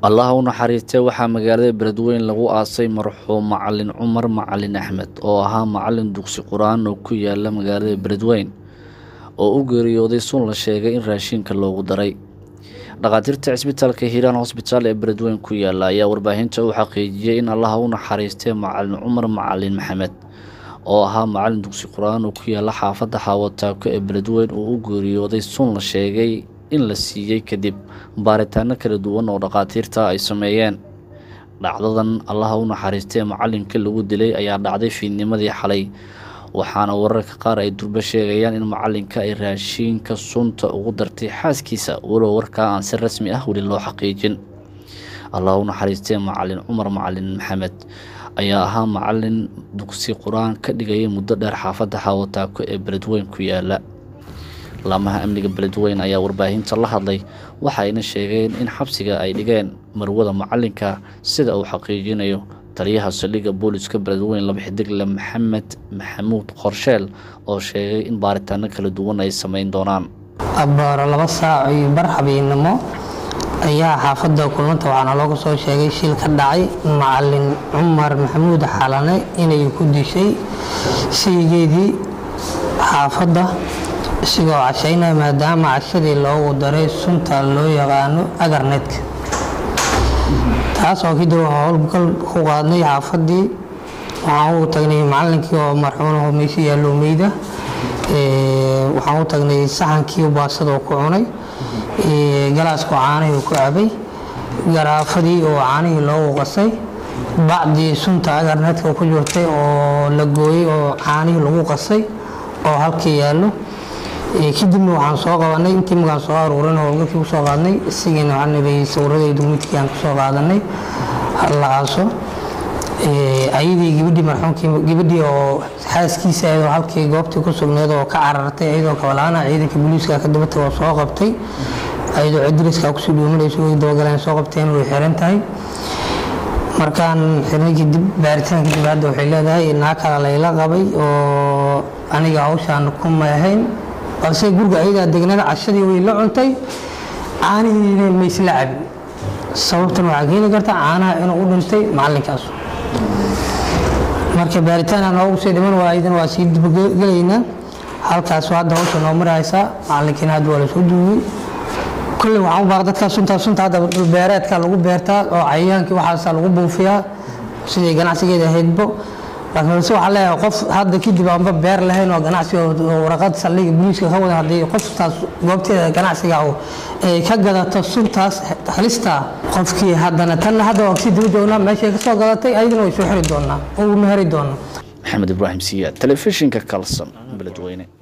allaha u naxariistee waxaa magaalada beledweyn lagu aasay marxuum macalin cumar macalin axmed oo ahaa macalin dugsi qur-aan oo ku yaala magaalada beledweyn oo u geeriyooday sun la sheegay in raashinka loogu daray dhakhaatiirta cisbitaalka hiiraan hosbitaal ee beledweyn ku yaala ayaa warbaahinta u xaqiijiyey in allaha u naxariistee macalin cumar macalin maxamed oo ahaa macalin dugsi qur-aan oo ku yaala xaafadda xaawataako ee beledweyn oo u geeriyooday sun la sheegay in la siiyey kadib baaritaano kala duwan oo dhakhaatiirta ay sameeyeen dhacdadan allaha u naxariistee macalinka lagu dilay ayaa dhacday fiidnimadii xalay waxaana wararka qaar ay durbo sheegayaan in macalinka ay raashiinka sunta ugu dartay xaaskiisa walow warkaa aan si rasmi ah weli loo xaqiijin allaha u naxariistee macalin cumar macalin maxamed ayaa ahaa macalin dugsi qur-aan ka dhigayay muddo dheer xaafadda xaawataako ee beledweyn ku yaala laamaha amniga beledweyn ayaa warbaahinta la hadlay waxayna sheegeen in xabsiga ay dhigeen marwada macalinka sida uu xaqiijinayo taliyaha saldhigga booliska beledweyn laba xidigle maxamed maxamuud qorsheel oo sheegay in baaritaano kala duwan ay sameyn doonaan abbaaro laba saac iyo bar habeennimo ayaa xaafadda kulmanta waxaana looga soo sheegay shil ka dhacay macalin cumar maxamuud xalane inay ku dishay sheygeedii xaafadda isigoo cashaynaya maadaama cashadii loogu daray sunta loo yaqaano agarnetka taas oo kadib howlgal ku qaadnay xaafaddii waxaan u tagnay macalinkii oo marxuunaho meesha yaallo meyda waxaan u tagnay saxankii baasada oo ku cunay galaaskoo caanihii ku cabay garaafadii oo caanihii loogu qasay bacdii sunta agarnetka ku jirtay oo la gooyey oo caanihii lagu qasay oo halkii yaallo kadibna waxaan soo qabanay intii magaan soo aruurin howlgalkii ku soo qaadnay isagiina waxaa nabay sawiradaydu midkii aan kusoo qaadanay halaaso ayadii gabadhii marxuumkii gabadhii oo xaaskiisa ayadoo halkii goobtii ku sugneed oo ka carartay ayadoo kabalaana ciidanka booliiska ka daba tago soo qabtay ayadoo cidriska kusii dhuumanayso way dabagaleen soo qabteen way xiran tahay markaan xirnay kadib baaritaan kadib hadda waxay leedahay naa kala layla qabay oo aniga hawshaan ku maahayn balse guriga ayadaa degnada cashadii way la cuntay caanihiina maysla cabin sababtan waxaa keeni karta caanaha inuu u dhintay macalinkaas marka baaritaan aan noogu sii dhiman waaydana waa sii dibagelaynaa halkaas hadda hawsha noo maraysaa macalinkiina hadda waa lasoo duugay kolley waxaan u baaq dadkaa suntaa sunta hadda dhulbeereedka lagu beertaa oo cayayaankii waxaasaa lagu buufiyaa siday ganacsigeeda ahaydbo laakiin balse waxaa leeyahay qof hadda kadib aanba beer lahayn oo ganacsiga waraqad saldhiga booliiska ka wadan haddii qoftaas goobteeda ganacsiga ay ka gadato suntaas halista qofkii haddana tanna hadda waa kasii daba joognaa meeshay ka soo gadatay ayadana way soo xiri doonaa oo meheri doonaa maxamed ibraahim siyaad telefishinka kalson beledweyne